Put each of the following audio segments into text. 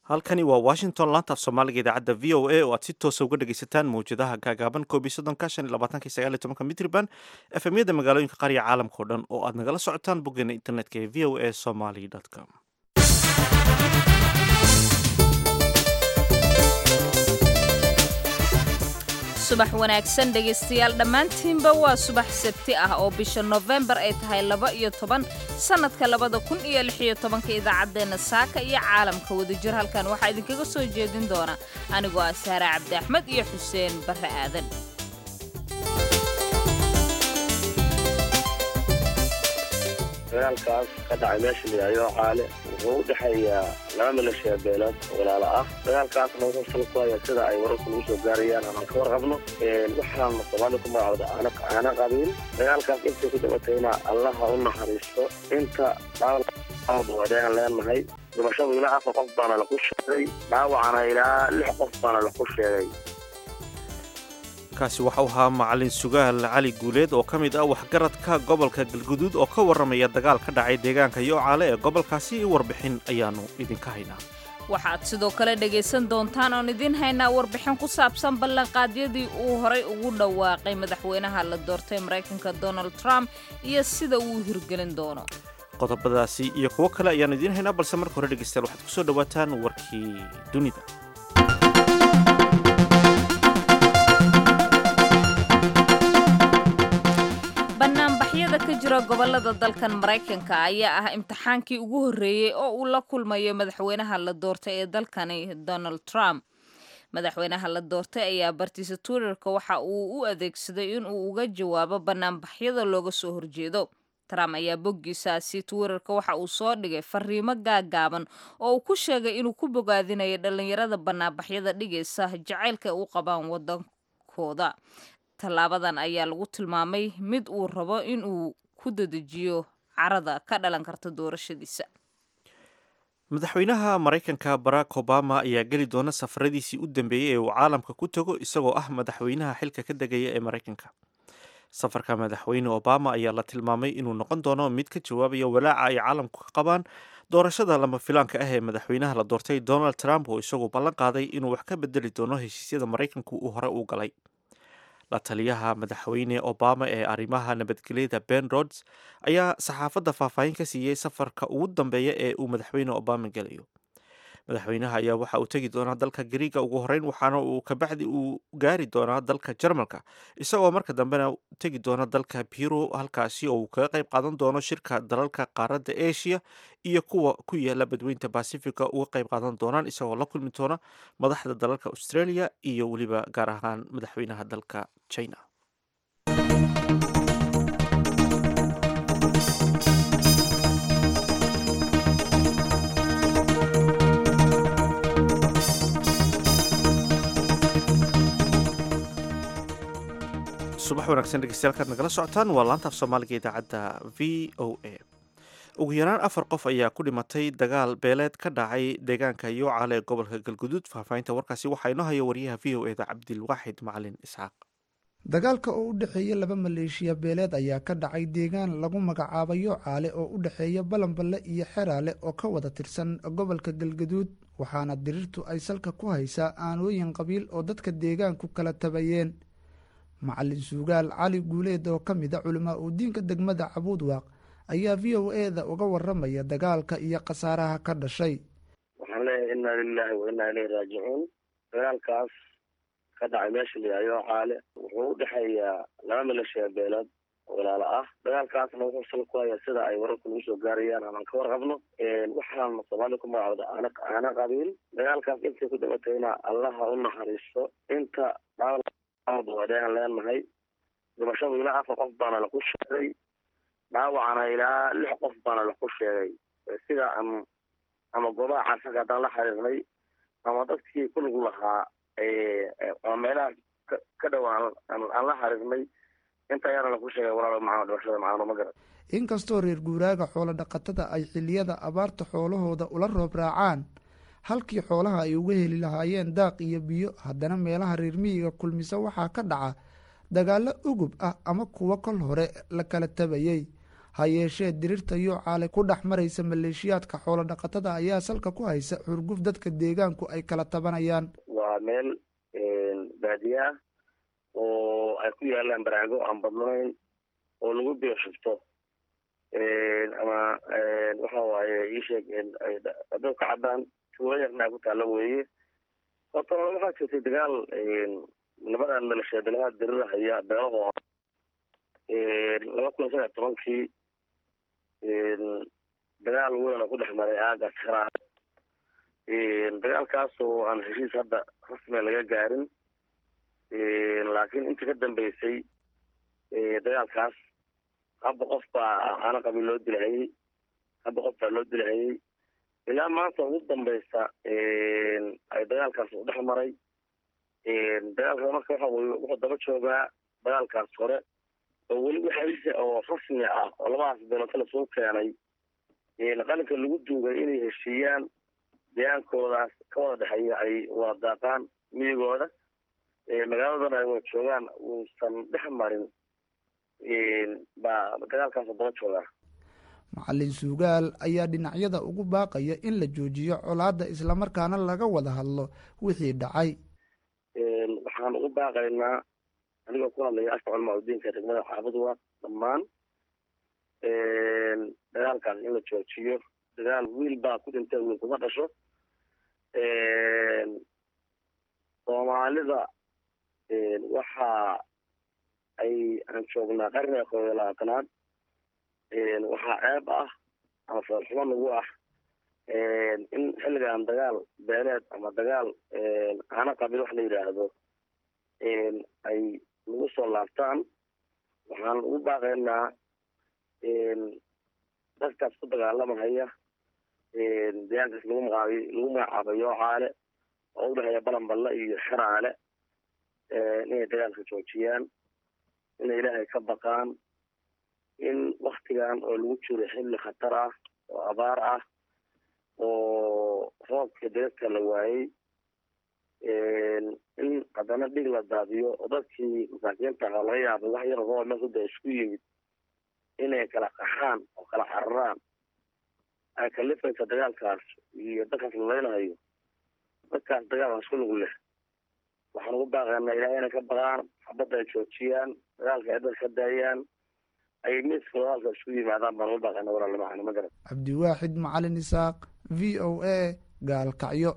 halkani waa washington laantaaf soomaaliga idaacadda v o a oo aad si toosa uga dhegaysataan mawjadaha gaagaaban koob iyo soddonka shan iyo labaatanka sagaal iyo tobanka mitriban efemyada magaalooyinka qaariya caalamka oo dhan oo aad nagala socotaan boggeena internetka ee v o a somaly com subax wanaagsan dhegaystayaal dhammaantiinba waa subax sabti ah oo bisha nofembar ay tahay laba iyo toban sannadka labada kun iyo lix iyo tobanka idaacaddeenna saaka iyo caalamka wadajir halkan waxaa idinkaga soo jeedin doona anigoo ah saare cabdi axmed iyo xuseen barre aadan dagaalkaas ka dhacay meesha layihahyo caale wuxuu u dhexeeyaa laba milashiya beelood walaalo ah dagaalkaasna wuxuu sal ku hayaa sida ay wararku lagu soo gaarayaan aan ka warqabno waxaana soomaalida ku magacooda aana qabiil dagaalkaas intay ku dhibatayna allaha u naxariisto inta dhaawaan leenahay dhimashadu ilaa afar qof baana laku sheegay dhaawacana ilaa lix qof baana laku sheegay kaasi waxa uu ahaa macalin sugaal cali guuleed oo ka mid ah waxgaradka gobolka galguduud oo ka warramaya dagaal ka dhacay deegaanka yoocaale ee gobolkaasi warbixin ayaannu idinka haynaa waxaad sidoo kale dhegaysan doontaan oon idiin haynaa warbixin ku saabsan ballanqaadyadii uu horay ugu dhawaaqay madaxweynaha la doortay maraykanka donald trump iyo sida uu hirgelin doono qodobadaasi iyo kuwo kale ayaannu idiin haynaa balse marka hore dhegaystayaal waxaad ku soo dhowaataan warkii dunida banaanbaxyada ka jira gobolada dalkan maraykanka ayaa ah imtixaankii ugu horreeyey oo uu la kulmayo madaxweynaha la doortay ee dalkani donald trump madaxweynaha la doortay ayaa bartiisa twitterka waxa uu u adeegsaday in uu uga jawaabo banaanbaxyada looga soo horjeedo trump ayaa boggiisaasi twitterka waxa uu soo dhigay fariimo gaagaaban oo uu ku sheegay inuu ku bogaadinayo dhallinyarada banaanbaxyada dhigaysa jacaylka ay u qabaan waddankooda tallaabadan ayaa lagu tilmaamay mid uu rabo in uu ku dadejiyo carada ka dhalan karta doorashadiisa madaxweynaha maraykanka barack obama ayaa geli doona safaradiisii u dambeeyey ee uu caalamka ku tago isagoo ah madaxweynaha xilka ka degaya ee maraykanka safarka madaxweyne obama ayaa la tilmaamay inuu noqon doono mid ka jawaabaya walaaca ay caalamku ka qabaan doorashada lama filaanka ah ee madaxweynaha la doortay donald trump oo isagu ballan qaaday inuu wax ka bedeli doono heshiisyada maraykanku uu hore u galay la taliyaha madaxweyne obama ee arrimaha nabadgelyada ben rods ayaa saxaafadda faahfaahin ka siiyey safarka ugu dambeeya ee uu madaxweyne obama gelayo madaxweynaha ayaa waxa uu tegi doonaa dalka gariiga ugu horeyn waxaana uu kabacdi uu gaari doonaa dalka jarmalka isagoo marka dambena tegi doona dalka biro halkaasi oo uu kaga qayb qaadan doono shirka dalalka qaaradda asia iyo kuwa ku yaala badweynta bacifica uga qayb qaadan doonaan isagoo la kulmi doona madaxda dalalka australia iyo weliba gaar ahaan madaxweynaha dalka china subax wanaagsan dhegeystayaal nagala socotaan waa laantaaf soomaaliga idaacadda v o a ugu yaraan afar qof ayaa ku dhimatay dagaal beeleed ka dhacay deegaanka yoocaale ee gobolka galguduud faahfaahinta warkaasi waxaa inoo haya wariyaha v o eda cabdilwaaxid macalin isxaaq dagaalka oo u dhexeeya laba maleeshiya beeleed ayaa ka dhacay deegaan lagu magacaabo yoocaale oo u dhexeeya balanballe iyo xeraale oo ka wada tirsan gobolka galgaduud waxaana dirirtu ay salka ku haysaa aanooyin qabiil oo dadka deegaanku kala tabayeen macalin suugaal cali guuleed oo ka mid a culamaa uu diinka degmada cabuudwaaq ayaa v o e da uga waramaya dagaalka iyo khasaaraha ka dhashay waxaan leeyahay inaa lilaahi wa inaa ilayhi raajicuun dagaalkaas ka dhacay meesha layihahyo caale wuxuu u dhexeeyaa laba milashiya beelood walaalo ah dagaalkaasna wuxuu sal ku hayaa sida ay wararku lagu soo gaarayaan aan ka warqabno waxaana soomaalida ku magacooda aana qabiil dagaalkaas intay ku dhibatayna allaha u naxariisto inta dhaawaan leenahay dhimashadu ilaa afar qof baana laku sheegay dhaawacana ilaa lix qof baana laku sheegay sida ama ama goobaha caafimaadka haddaan la xiriirnay ama dadkii ku lug lahaa ama meelaha ka dhowaan aan la xiriirnay inta ayaana laku sheegay walaalo macano dhimashada macano ma garan inkastoo reer guuraaga xoolo dhaqatada ay xiliyada abaarta xoolahooda ula roob raacaan halkii xoolaha ay uga heli lahaayeen daaq iyo biyo haddana meelaha reer miyiga kulmisa waxaa ka dhaca dagaallo ugub ah ama kuwo kol hore la kala tabayey ha yeeshee dirirta yuucaale ku dhex maraysa maleeshiyaadka xoolo dhaqatada ayaa salka ku haysa xurguf dadka deegaanku ay kala tabanayaan waa meel baadiye ah oo ay ku yaalaan baraago aan badnayn oo lagu beeshufto ama waxa waaye iisheeg dab ka caddaan tuulayarnaa ku taalla weeye horta waxaa jirtay dagaal labadan maleeshiya dalaha dirirahaya beelahoo laba kun sagaal tobankii dagaal weyn oo ku dhex maray aaga karaa dagaalkaas oo aan heshiis hadda rasmiga laga gaarin laakiin intii ka dambeysay dagaalkaas habba qof baa aana qabiil loo dilahayey habba qof baa loo dilahayey ilaa maanta ugu dambeysa ay dagaalkaas u dhex maray dagaalkaas marka waxa weye wuxuu daba joogaa dagaalkaas hore oo weli waxaise oo rasmi ah oo labadaas beelood kala soo keenay qalinka lagu duugay inay heshiiyaan deegaankoodaas ka wada dhexeeya ay wada daaqaan miyigooda magaaladana ay wada joogaan uusan dhex marin baa dagaalkaas daba joogaa macalin suugaal ayaa dhinacyada ugu baaqaya in la joojiyo colaadda islamarkaana laga wada hadlo wixii dhacay waxaan ugu baaqaynaa anigoo ku hadlaya afka culamaa udiinka degmada xaafaduwa dhammaan dagaalkaas in la joojiyo dagaal wiil baa ku dhintay wiil kuma dhasho soomaalida waxa ay aan joognaa qarniga koob iyo labaatanaad waxaa ceeb ah ama foolxumo nagu ah in xilligan dagaal beeleed ama dagaal aana qabiil wax la yidhaahdo ay nagu soo laabtaan waxaan ugu baaqaynaa dadkaas ku dagaalamahaya deegaankaas lagu magacaabay lagu magacaabay yoocaale oo udhexeeya balanballe iyo xeraale inay dagaalka joojiyaan inay ilaahay ka baqaan in waktigan oo lagu jiro xilli khatar ah oo abaar ah oo roobka deedka la waayey in haddana dhig la daadiyo oo dadkii masaakiinta ahaa laga yaabay wax yar roob meel kuda isku yimid inay kala qaxaan oo kala cararaan ay kalifaysa dagaalkaas iyo dadkaas lalaynayo dadkaas dagaalka isku lug leh waxaan ugu baaqaynaa ilahay inay ka baqaan xabadda ay joojiyaan dagaalka ay dadka ka daayaan ay miiska dagaalka isku yimaadaan baan ugu baaqaynaa walaalamacan ma garan cabdiwaaxid macalin isaaq v o a gaalkacyo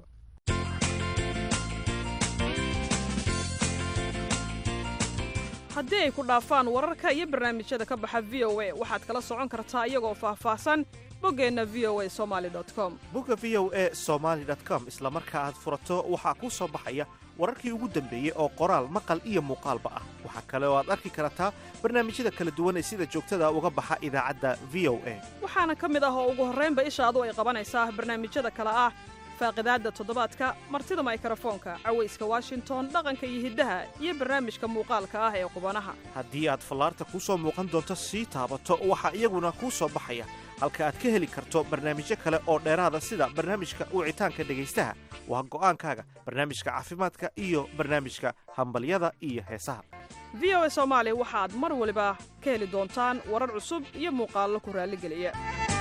haddii ay ku dhaafaan wararka iyo barnaamijyada ka baxa v o a waxaad kala socon kartaa iyagoo faahfaahsan boggeenna v o a somaali com bogga v o a somaali com isla marka aad furato waxaa kuu soo baxaya wararkii ugu dambeeyey oo qoraal maqal iyo muuqaalba ah waxaa kale oo aad arki kartaa barnaamijyada kala duwan ee sida joogtada uga baxa idaacadda v o a waxaana ka mid ah oo ugu horraynba ishaadu ay qabanaysaa barnaamijyada kale ah faaqidaadda toddobaadka martida maykrofoonka cawayska washington dhaqanka iyo hiddaha iyo barnaamijka muuqaalka ah ee qubanaha haddii aad fallaarta kuu soo muuqan doonto sii taabato waxaa iyaguna kuu soo baxaya halka aad ka heli karto barnaamijyo kale oo dheeraada sida barnaamijka wicitaanka dhegaystaha waa go'aankaaga barnaamijka caafimaadka iyo barnaamijka hambalyada iyo heesaha v o a soomaali waxaad mar waliba ka heli doontaan warar cusub iyo muuqaallo ku raalligeliya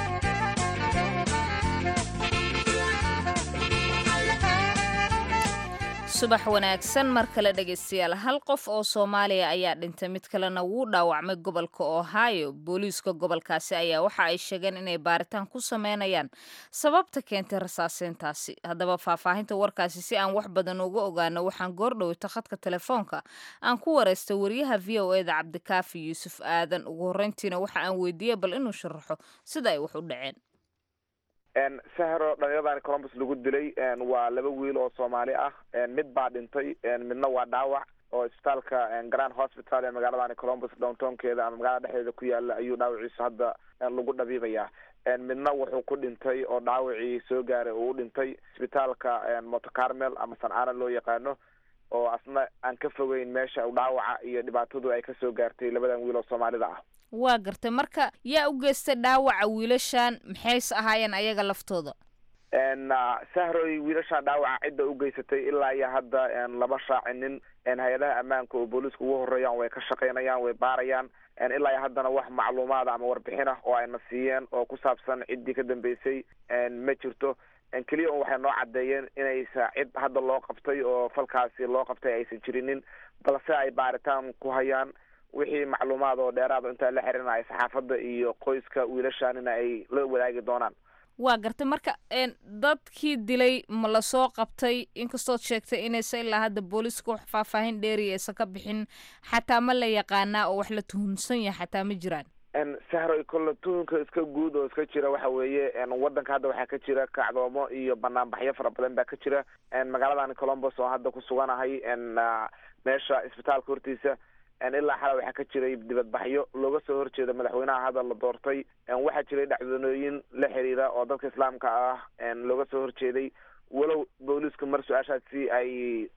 subax wanaagsan mar kale dhegaystayaal hal qof oo soomaaliya ayaa dhintay mid kalena wuu dhaawacmay gobolka ohio booliiska gobolkaasi ayaa waxa ay sheegeen inay baaritaan ku sameynayaan sababta keentay rasaaseyntaasi haddaba faahfaahinta warkaasi si aan wax badan uga ogaano waxaan goordhoweyta khadka telefoonka aan ku wareystay wariyaha v o eda cabdikaafi yuusuf aadan ugu horreyntiina waxa aan weydiiyey bal inuu sharaxo sida ay wax u dhaceen sahro dhalinyaradan colombus lagu dilay waa laba wiil oo soomaali ah mid baa dhintay midna waa dhaawac oo isbitaalka grand hospital ee magaaladani colombus downtownkeeda ama magaalada dhexdeeda ku yaala ayuu dhaawaciisa hadda lagu dhabiibaya midna wuxuu ku dhintay oo dhaawacii soo gaaray uu u dhintay isbitaalka motocarmel ama sancaana loo yaqaano oo asna aan ka fogeyn meesha dhaawaca iyo dhibaatadu ay kasoo gaartay labadan wiil oo soomaalida ah waa gartay marka yaa u geystay dhaawaca wiilashan maxays ahaayeen ayaga laftooda sahroy wiilasha dhaawaca cidda u geysatay ilaa iyo hadda laba shaacinin hay-adaha ammaanka oo booliiska ugu horeeyaan way ka shaqaynayaan way baarayaan ilaa iyo haddana wax macluumaada ama warbixin ah oo ayna siiyeen oo ku saabsan ciddii ka dambeysay ma jirto keliya un waxay noo caddeeyeen inaysa cid hadda loo qabtay oo falkaasi loo qabtay aysan jirinin balse ay baaritaan ku hayaan wixii macluumaad oo dheeraada intaa la xirinaya saxaafadda iyo qoyska wiilashaanina ay la wadaagi doonaan waa gartay marka dadkii dilay ma lasoo qabtay inkastood sheegtay inaysa ilaa hadda booliiska wax faahfaahin dheeriya aysan ka bixin xataa ma la yaqaanaa oo wax la tuhunsan yahay xataa ma jiraan sahro kolle tuhunka iska guud oo iska jira waxa weeye wadanka hadda waxaa ka jira kacdoomo iyo banaanbaxyo fara badan baa ka jira magaaladan colombos oo hadda ku suganahay meesha isbitaalka hortiisa ilaa xala waxaa ka jiray dibadbaxyo looga soo horjeeda madaxweynaha hadda la doortay waxaa jiray dhacdoonooyin la xiriira oo dadka islaamka ah looga soo horjeeday walow booliisku mar su-aashaasi ay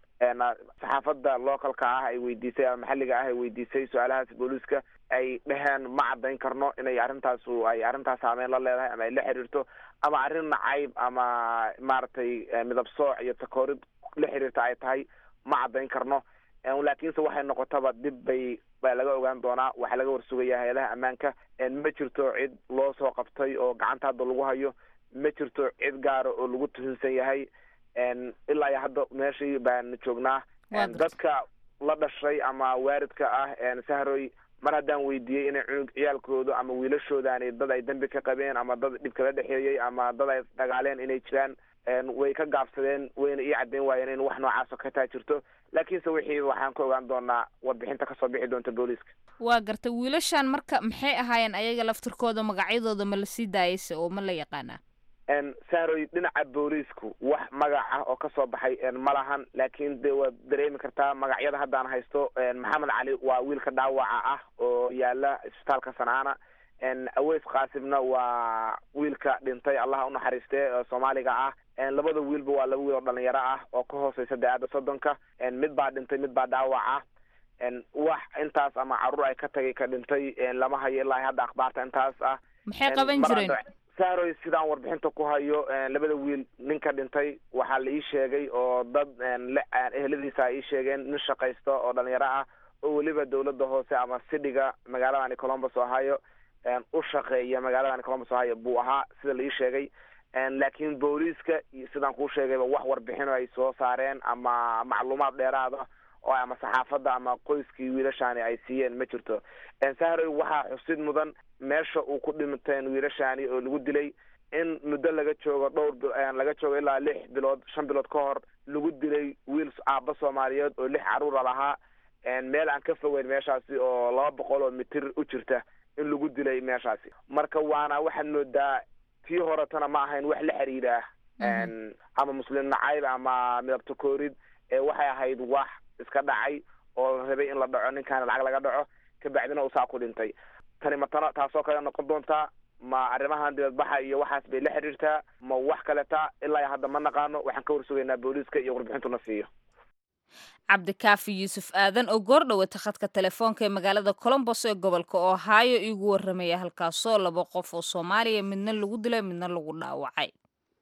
saxaafadda localka ah ay weydiisay ama maxalliga ah ay weydiisay su-aalahaas booliiska ay dheheen ma caddayn karno inay arrintaasu ay arrintaas saameyn la leedahay ama ay la xiriirto ama arrin nacayb ama maaragtay midab sooc iyo takoorid la xiriirta ay tahay ma caddayn karno laakiinse waxay noqotaba dib bay baa laga ogaan doonaa waxaa laga warsugaya hay-adaha ammaanka ma jirto cid loo soo qabtay oo gacanta hadda lagu hayo ma jirto cid gaara oo lagu tuhunsan yahay ilaa iyo hadda meeshii baan joognaa dadka la dhashay ama waaridka ah sahroy mar haddaan weydiiyey inay cunug ciyaalkooda ama wiilashoodani dad ay dambi ka qabeen ama dad dhib kala dhexeeyey ama dad ay dagaaleen inay jiraan way ka gaabsadeen wayna ii caddeyn waayeen in wax noocaas oo kataa jirto laakiinse wixii waxaan ka ogaan doonaa warbixinta kasoo bixi doonta booliiska waa gartay wiilashan marka maxay ahaayeen ayaga laftirkooda magacyadooda ma lasii daayayse oo ma la yaqaanaa sahroy dhinaca booliisku wax magac ah oo kasoo baxay ma lahan laakiin de waad dareemi kartaa magacyada haddaan haysto maxamed cali waa wiilka dhaawaca ah oo yaala isbitaalka sanaana aweys qaasimna waa wiilka dhintay allaha unaxariistee oo soomaaliga ah labada wiilba waa laba wiil oo dhalinyaro ah oo ka hooseysa da-aada soddonka mid baa dhintay mid baa dhaawac ah wax intaas ama caruur ay ka tagay ka dhintay lama hayo ilaa hadda akhbaarta intaas ah maxay qaban jireen sahroy sidaan warbixinta ku hayo labada wiil ninka dhintay waxaa la ii sheegay oo dad eheladiisa ay ii sheegeen nin shaqaysta oo dhalinyaro ah oo weliba dawladda hoose ama sidhiga magaaladani colombos ohio u shaqeeya magaaladani colombos ohio buu ahaa sida la ii sheegay laakiin booliiska sidaan kuu sheegayba wax warbixino ay soo saareen ama macluumaad dheeraada oo ama saxaafadda ama qoyskii wiilashaani ay siiyeen ma jirto sahroy waxaa xusid mudan meesha uu ku dhinteen wiilashaani oo lagu dilay in muddo laga joogo dhowr laga joogo ilaa lix bilood shan bilood ka hor lagu dilay wiil aaba soomaaliyeed oo lix caruura lahaa meel aan ka fogeyn meeshaasi oo laba boqol oo mitir u jirta in lagu dilay meeshaasi marka waana waxaad moodaa tii horetana ma ahayn wax la xiriira ama muslim nacayb ama midabta koorid waxay ahayd wax iska dhacay oo la rabay in la dhaco ninkaana lacag laga dhaco kabacdina usaa ku dhintay tani matana taasoo kale noqon doontaa ma arrimahan dibadbaxa iyo waxaas bay la xiriirtaa ma wax kaleta ilaa hadda ma naqaano waxaan ka warsugaynaa booliiska iyo warbixintuna siiyo cabdikaafi yuusuf aadan oo goordhowata khadka telefoonka ee magaalada colombos ee gobolka ohio iigu warramaya halkaasoo laba qof oo soomaaliya midna lagu dilay midna lagu dhaawacay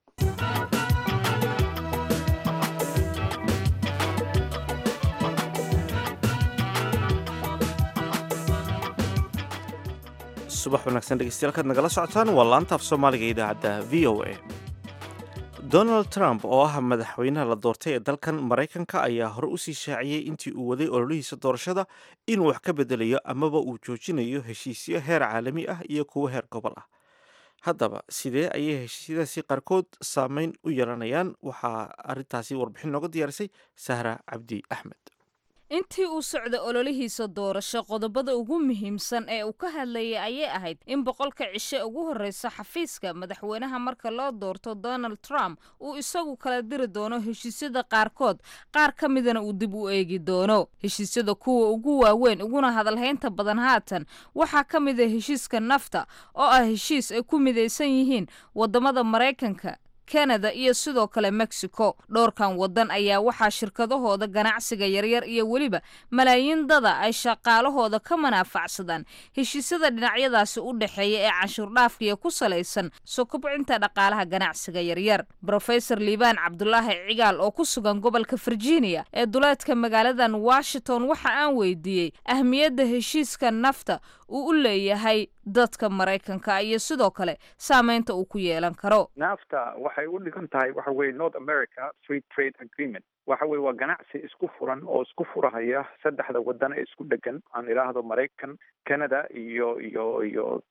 subax wanaagsan dhegeystayaal kaad nagala socotaan waa laanta af soomaaliga idaacadda v o a donald trump oo ah madaxweynaha la doortay ee dalkan maraykanka ayaa hore usii shaaciyey intii uu waday ololihiisa doorashada inuu wax ka bedelayo amaba uu joojinayo heshiisyo heer caalami ah iyo kuwo heer gobol ah haddaba sidee ayay heshiisyadaasi qaarkood saameyn u yeelanayaan waxaa arrintaasi warbixin nooga diyaarisay sahra cabdi axmed intii uu socda ololihiisa doorasho qodobada ugu muhiimsan ee uu ka hadlayay ayay ahayd in boqolka cishe ugu horreysa xafiiska madaxweynaha marka loo doorto donald trump uu isagu kala diri doono heshiisyada qaarkood qaar ka midana uu dib u eegi doono heshiisyada kuwa ugu waaweyn uguna hadalhaynta badan haatan waxaa ka mid a heshiiska nafta oo ah heshiis ay ku midaysan yihiin wadamada maraykanka kanada iyo sidoo kale mexico dhowrkan waddan ayaa waxaa shirkadahooda ganacsiga yaryar iyo weliba malaayiin dada ay shaqaalahooda ka manaafacsadaan heshiisyada dhinacyadaasi u dhexeeya ee canshuurdhaafkiiyo ku salaysan soo kobcinta dhaqaalaha ganacsiga yaryar brofesor liibaan cabdulaahi cigaal oo ku sugan gobolka virginia ee duleedka magaaladan washington waxa aan weydiiyey ahmiyadda heshiiska nafta uu u leeyahay dadka maraykanka iyo sidoo kale saameynta uu ku yeelan karo nafta waxay u dhigan tahay waxa weye north america free trade agreement waxa weye waa ganacsi isku furan oo isku furahaya saddexda waddan ee isku dhegan aan idhaahdo maraykan canada iyo iyo iyo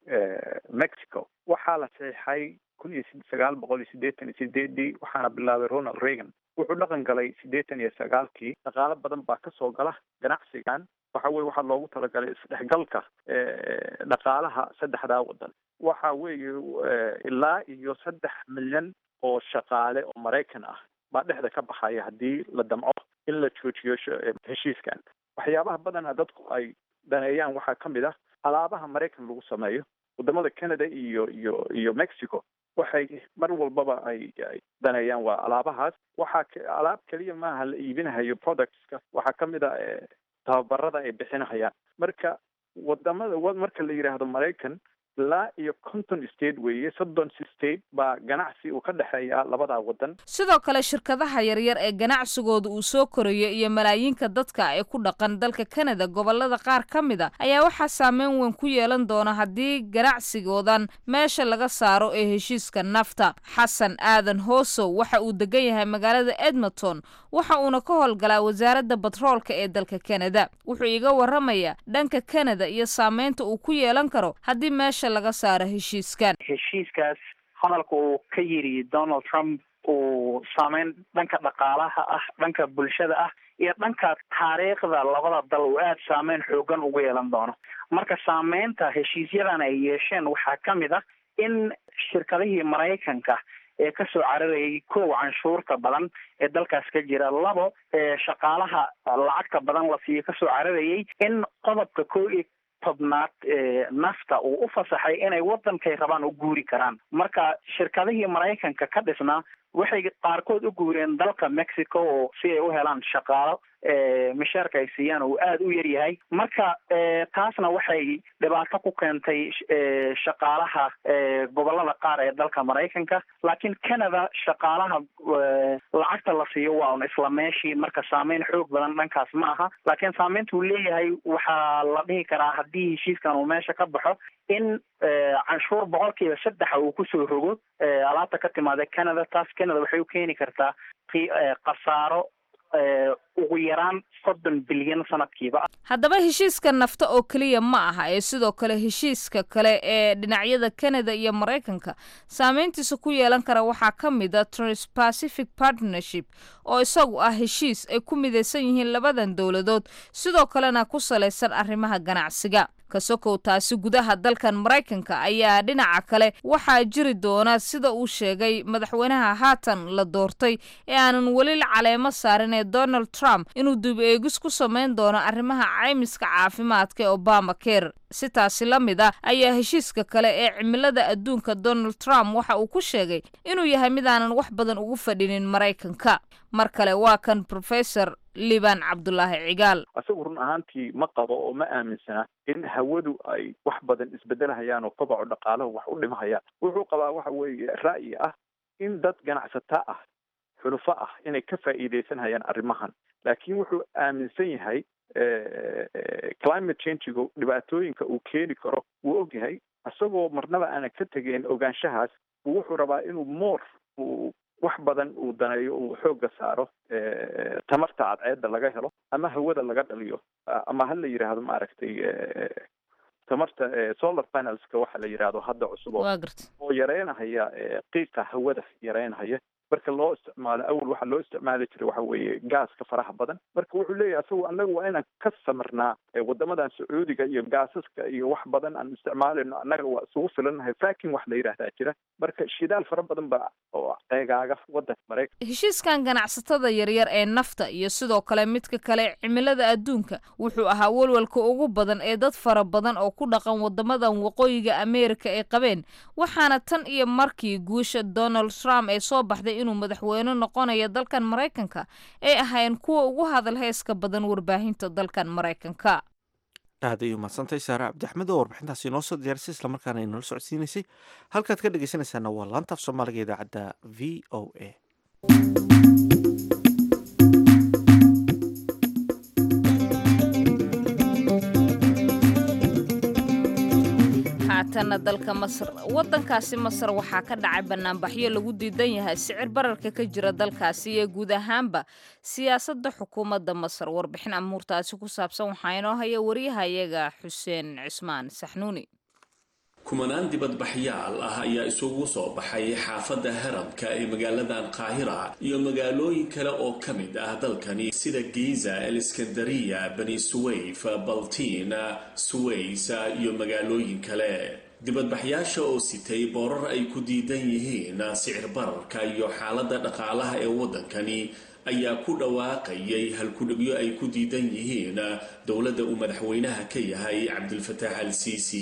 mexico waxaa la saxiixay kun iyo sagaal boqol iyo siddeetan iyo sideedii waxaana bilaabay ronald reagan wuxuu dhaqan galay siddeetan iyo sagaalkii dhaqaalo badan baa kasoo gala ganacsigan waxa weye waxaa loogu talagalay isdhexgalka dhaqaalaha saddexdaa waddan waxa weeye ilaa iyo saddex milyan oo shaqaale oo maraykan ah baa dhexda ka baxaya haddii la damco in la joojiyo heshiiskan waxyaabaha badana dadku ay daneeyaan waxaa ka mid ah alaabaha maraykan lagu sameeyo wadamada canada iyo iyo iyo mexico waxay mar walbaba ay daneeyaan waa alaabahaas waxaa alaab keliya maaha la iibinahayo productska waxaa ka mid a tababarada ay bixinahayaan marka wadamada marka la yidhaahdo maraykan ilaa iyo conton state weeye soddon state baa ganacsi uu ka dhexeeya labadaa waddan sidoo kale shirkadaha yaryar ee ganacsigooda uu soo korayo iyo malaayiinka dadka ee ku dhaqan dalka canada gobolada qaar ka mid a ayaa waxaa saameyn weyn ku yeelan doona haddii ganacsigoodan meesha laga saaro ee heshiiska nafta xasan aadan hoosow waxa uu degan yahay magaalada edmonton waxa uuna ka howlgalaa wasaaradda batroolka ee dalka canada wuxuu iga waramayaa dhanka canada iyo saameynta uu ku yeelan karo haddii meesha laga saaro heshiiskan heshiiskaas hadalka uu ka yiri donald trump uu saameyn dhanka dhaqaalaha ah dhanka bulshada ah iyo dhanka taariikhda labada dal uu aada saameyn xoogan ugu yeelan doono marka saameynta heshiisyadan ay yeesheen waxaa ka mid ah in shirkadihii maraykanka ee kasoo cararayay kow canshuurta badan ee dalkaas ka jira labo shaqaalaha lacagta badan la siiyo kasoo cararayay in qodobka ko iyo tobnaad nafta uu u fasaxay inay wadankay rabaan u guuri karaan marka shirkadihii maraykanka ka dhisnaa waxay qaarkood u guureen dalka mexico oo si ay u helaan shaqaalo mishaarka ay siiyaan uu aada u yaryahay marka taasna waxay dhibaato ku keentay shaqaalaha gobolada qaar ee dalka maraykanka laakiin canada shaqaalaha lacagta la siiyo waa un isla meeshii marka saameyn xoog badan dhankaas ma aha laakiin saameynta uu leeyahay waxaa la dhihi karaa haddii heshiiskan uu meesha ka baxo in canshuur boqolkiiba saddexa uu kusoo rogo alaabta ka timaada canada taas canada waxay u keeni kartaa khasaaro ugu yaraan soddon bilyan sanadkiiba haddaba heshiiska nafta oo keliya ma aha ee sidoo kale heshiiska kale ee dhinacyada canada iyo maraykanka saameyntiisa ku yeelan kara waxaa ka mid a transpacific partnership oo isagu ah heshiis ay ku midaysan yihiin labadan dowladood sidoo kalena ku salaysan arrimaha ganacsiga kasokow taasi gudaha dalkan maraykanka ayaa dhinaca kale waxaa jiri doona sida uu sheegay madaxweynaha haatan la doortay ee aanan weli la caleemo saarin ee donald trump inuu dib eegis ku samayn doono arrimaha caymiska caafimaadka ee obama care si taasi la mid ah ayaa heshiiska kale ee cimilada adduunka donald trump waxa uu ku sheegay inuu yahay mid aanan wax badan ugu fadhinin maraykanka mar kale waa kan professor liban cabdulaahi cigaal isagu run ahaantii ma qabo oo ma aaminsana in hawadu ay wax badan isbedelhayaan oo kobaco dhaqaalahu wax u dhimahayaan wuxuu qabaa waxa weeye ra'yi ah in dad ganacsata ah xulufo ah inay ka faa'iidaysanhayaan arrimahan laakiin wuxuu aaminsan yahay climate changiga dhibaatooyinka uu keeni karo wuu ogyahay isagoo marnaba aanan ka tegeyn ogaanshahaas wuxuu rabaa inuu more uu wax badan uu daneeyo uu xoogga saaro tamarta cadceedda laga helo ama hawada laga dhaliyo ama ha la yidhaahdo maaragtay tamarta solar panelska waxa la yidhaahdo hadda cusub oo yareynahaya qiiqa hawada yareynahaya marka loo isticmaalo awal waxaa loo isticmaali jiray waxa weeye gaaska faraha badan marka wuxuu leeyahay asagu annaga waa inaan ka samirnaa wadamadan sacuudiga iyo gaasaska iyo wax badan aan isticmaalayno annaga waa isugu filannahay fakin wax la yidhaahdaa jira marka shidaal fara badan baa oo eegaaga wadanka maraykan heshiiskan ganacsatada yaryar ee nafta iyo sidoo kale midka kale cimilada adduunka wuxuu ahaa walwalka ugu badan ee dad fara badan oo ku dhaqan wadamadan waqooyiga ameerika ay qabeen waxaana tan iyo markii guusha donald trump ee soo baxday inuu madaxweyne noqonayo dalkan maraykanka ay ahaayeen kuwa ugu hadal heeska badan warbaahinta dalkan maraykanka aad ay umadsantay saare cabdixmed oo warbixintaasi inoo soo diyaarisay islamarkaana inala socodsiinaysay halkaad ka dhegeysanaysaana waa laanta af soomaaliga idaacadda v o a haatana dalka masar wadankaasi masar waxaa ka dhacay banaanbaxyo lagu diidan yahay sicir bararka ka jira dalkaasi iyo guud ahaanba siyaasadda xukuumadda masar warbixin amuurtaasi ku saabsan waxaa inoo haya waryahayaga xuseen cismaan saxnuuni kumanaan dibadbaxyaal ah ayaa isugu soo baxay xaafadda haramka ee magaaladan qaahira iyo magaalooyin kale oo ka mid ah dalkani sida giza eliskandariya bani suwayf baltiin suways iyo magaalooyin kale dibadbaxyaasha oo sitay boorar ay ku diidan yihiin sicir bararka iyo xaaladda dhaqaalaha ee waddankani ayaa ku dhawaaqayay halkudhigyo ay ku diidan yihiin dowladda uu madaxweynaha ka yahay cabdilfataax al siisi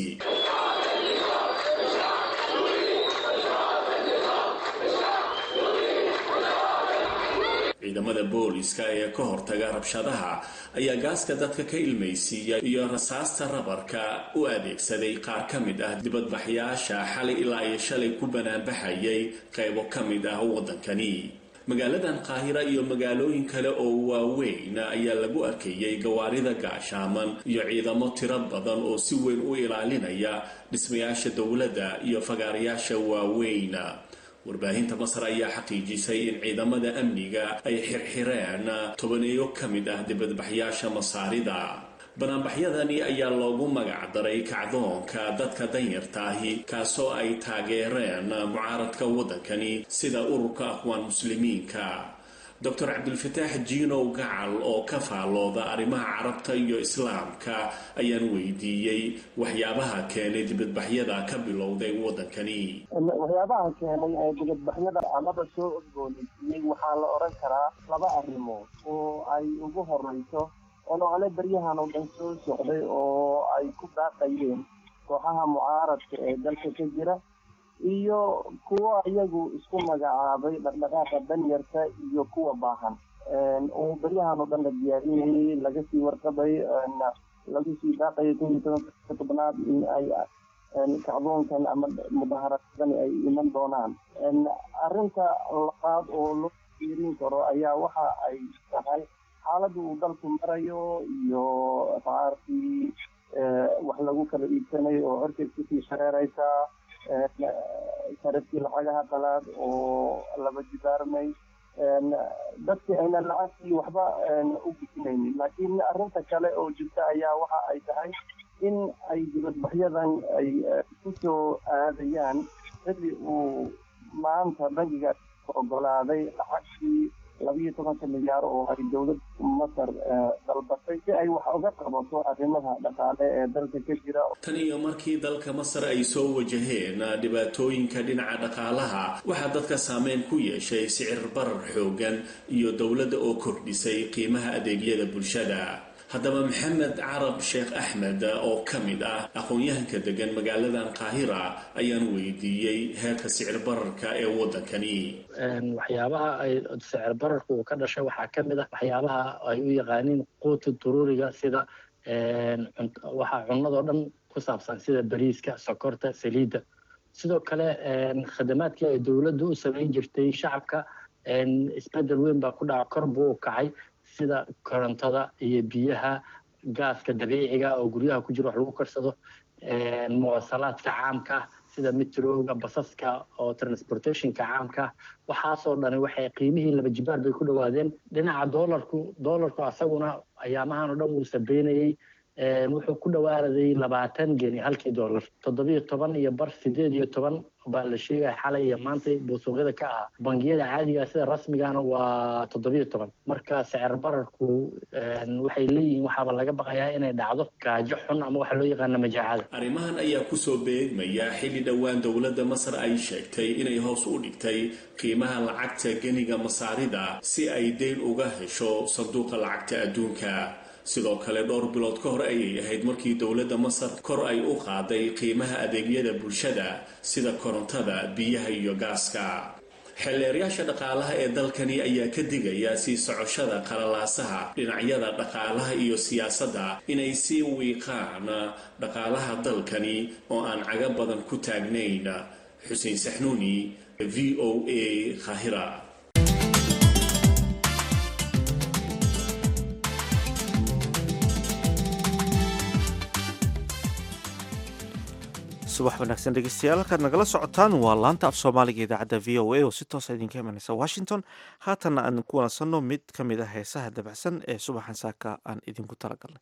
ciidamada booliska ee ka hortaga rabshadaha ayaa gaaska dadka ka ilmaysiiya iyo rasaasta rabarka u adeegsaday qaar ka mid ah dibadbaxyaasha xalay ilaa iyo shalay ku banaanbaxayay qaybo ka mid ah waddankani magaaladan qaahira iyo magaalooyin kale oo waaweyn ayaa lagu arkayay gawaarida gaashaaman iyo ciidamo tiro badan oo si weyn u ilaalinaya dhismayaasha dowladda iyo fagaarayaasha waaweyn warbaahinta masar ayaa xaqiijisay in ciidamada amniga ay xirxireen tobaneeyo ka mid ah dibadbaxyaasha masaarida banaanbaxyadani ayaa loogu magac daray kacdoonka dadka danyarta ahi kaasoo ay taageereen mucaaradka waddankani sida ururka aqwaan muslimiinka doctor cabdilfataax jiinow gacal oo ka faallooda arrimaha carabta iyo islaamka ayaan weydiiyey waxyaabaha keenay dibadbaxyada ka bilowday waddankani waxyaabaha keenay ee dibadbaxyada amaba soo orgoonaysiiyey waxaa la odhan karaa laba arrimood oo ay ugu horeyso olole baryahan oo dhan soo socday oo ay ku daaqayeen kooxaha mucaaradka ee dalka ka jira iyo kuwo iyagu isku magacaabay dhaqdhaqaaqa danyarta iyo kuwa baahan oo baryahan oo dhan la diyaariyayay laga sii warqabay lagu sii daaqayay kun iyo tobanka tobnaad in ay kacdoonkan ama mudaharadani ay iman doonaan arrinta labaad oo loo fiirin karo ayaa waxa ay tahay xaaladda uu dalku marayo iyo qaarkii wax lagu kala iibsanayo oo horkeed kusii shareeraysa sarafkii lacagaha qalaad oo laba jibaarmay dadkii ayna lacagtii waxba u bisinaynin laakiin arrinta kale oo jirta ayaa waxa ay tahay in ay dibadbaxyadan ay ku soo aadayaan xilli uu maanta bangiga ogolaaday lacagtii labiyo tobanka milyaar oo ay dowladda masar dalbatay si ay wax uga qabato arrimaha dhaqaale ee dalka ka jira tan iyo markii dalka masar ay soo wajaheen dhibaatooyinka dhinaca dhaqaalaha waxaa dadka saameyn ku yeeshay sicir barar xoogan iyo dowladda oo kordhisay qiimaha adeegyada bulshada haddaba maxamed carab sheekh axmed oo ka mid ah aqoon-yahanka degan magaaladan qaahira ayaan weydiiyey heerka sicir bararka ee waddankani waxyaabaha ay sicir bararku uu ka dhashay waxaa ka mid ah waxyaabaha ay u yaqaaniin quuti duruuriga sida waxa cunadoo dhan ku saabsan sida bariiska sokorta saliidda sidoo kale khadamaadkii ay dowladdu u samayn jirtay shacabka isbedel weyn baa ku dhaca kor buu u kacay sida korontada iyo biyaha gaaska dabiiciga oo guryaha ku jira wax lagu karsado muwasalaadka caamka sida mitrowga basaska oo transportationka caamka waxaasoo dhani waxay qiimihii laba jibaar bay ku dhawaadeen dhinaca doolarku doolarku asaguna ayaamahan oo dhan wuu sabeynayey wuxuu ku dhawaaday labaatan geni halkii doolar toddobiyo toban iyo bar sideed iyo toban baa la sheegaya xalay iyo maanta buu suuqyada ka ahaa bangiyada caadiga sida rasmigana waa toddobiyo toban marka sicir bararku waxay leeyihiin waxaaba laga baqayaa inay dhacdo gaajo xun ama waxa loo yaqaana majaacada arrimahan ayaa kusoo beegmaya xilli dhowaan dowladda masar ay sheegtay inay hoos u dhigtay qiimaha lacagta geniga masaarida si ay deyn uga hesho sanduuqa lacagta adduunka sidoo kale dhowr bilood ka hor ayay ahayd markii dowladda masar kor ay u qaaday qiimaha adeegyada bulshada sida korontada biyaha iyo gaaska xeelleerayaasha dhaqaalaha ee dalkani ayaa ka digaya sii socoshada qalalaasaha dhinacyada dhaqaalaha iyo siyaasadda inay sii wiiqaan dhaqaalaha dalkani oo aan caga badan ku taagnayn xuseen saxnuuni v o a khahira subax wanaagsan dhegeystayaal halkaad nagala socotaan waa laanta af soomaaliga idaacadda v o a oo si toosa idinka imanaysa washington haatanna aan ku wanasanno mid ka mid ah heesaha dabacsan ee subaxan saaka aan idinku talagalnay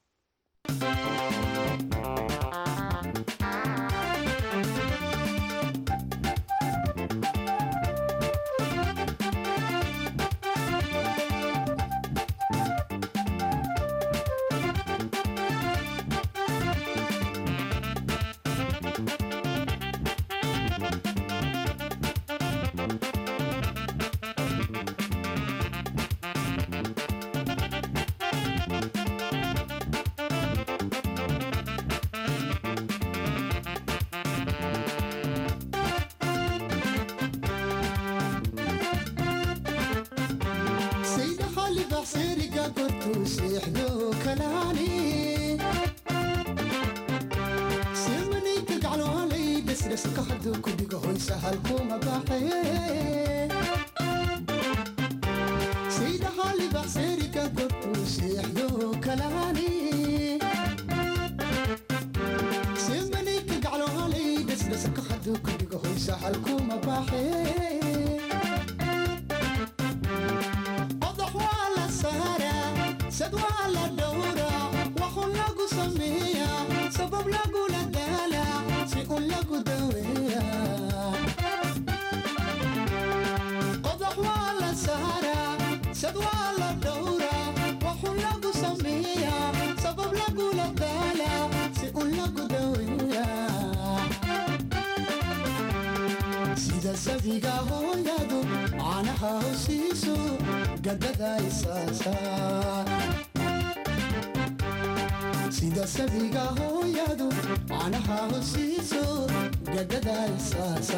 sida sabiga hooyadu canaha hosiiso gadada isaasa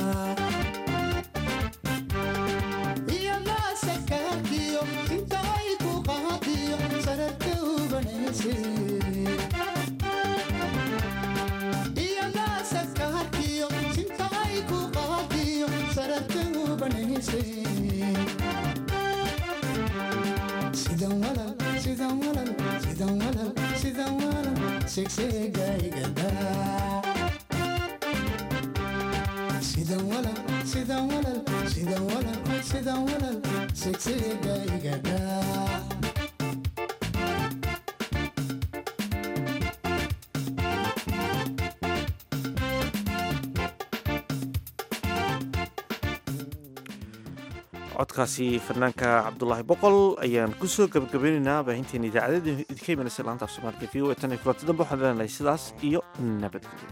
iyadaa sakaarkiyo inta ay ku qaadiyo sararka ubanayse iyadaa sakaarkiyo inta ay ku qaadiyo sararka ubanayse sidan walal sidan walal sidan walal sidan walal segsegaygada sidan walal sidan walal sidan walal sidan walal segsegaygada codkaasi fanaanka cabdulaahi boqol ayaan kusoo gabagabaynaynaa baahinteena idaacadada idinka imanaysa laanta af soomaaliga v o e tan iyo kulanti dambe waxaan leenahay sidaas iyo nabadgelyo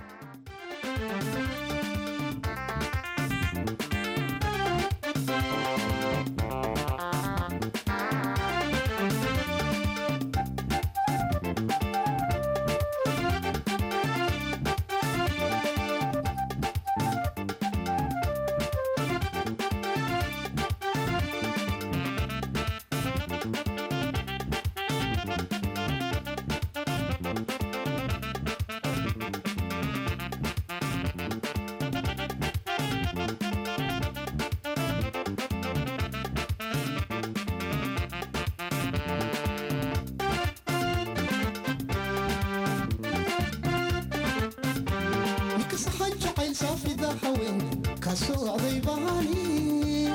nikasaxan jacayl saafida haween ka socday baani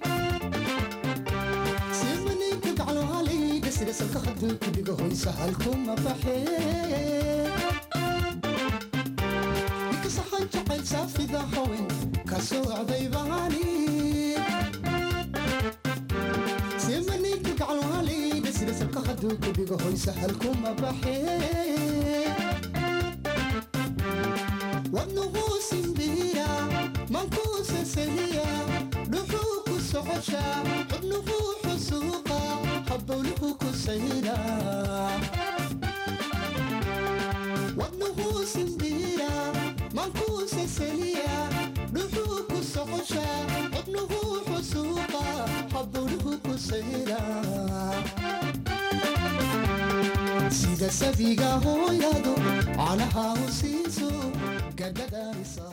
simaninka gaclo halay dhasirasalka hadduu ku dhigo hoysa halkuma baxe nikasaxan jacayl saafida haween ka socday baani simaninka gacalwaaleyda sida salka hadduu ku dhigo hoy sahal kuma baxee wadnugu simbiira mankuu sasahiya dhuxuu ku socosha xubnuhu xusuuqa habowluhu ku sayra wadnuhu simbiira mankuu sasaliya dhuxuu ku socosha xubnuhu xusuuqa habowluhu ku sayra sida sabiga hooyadu canaha u siiso gargadaarisa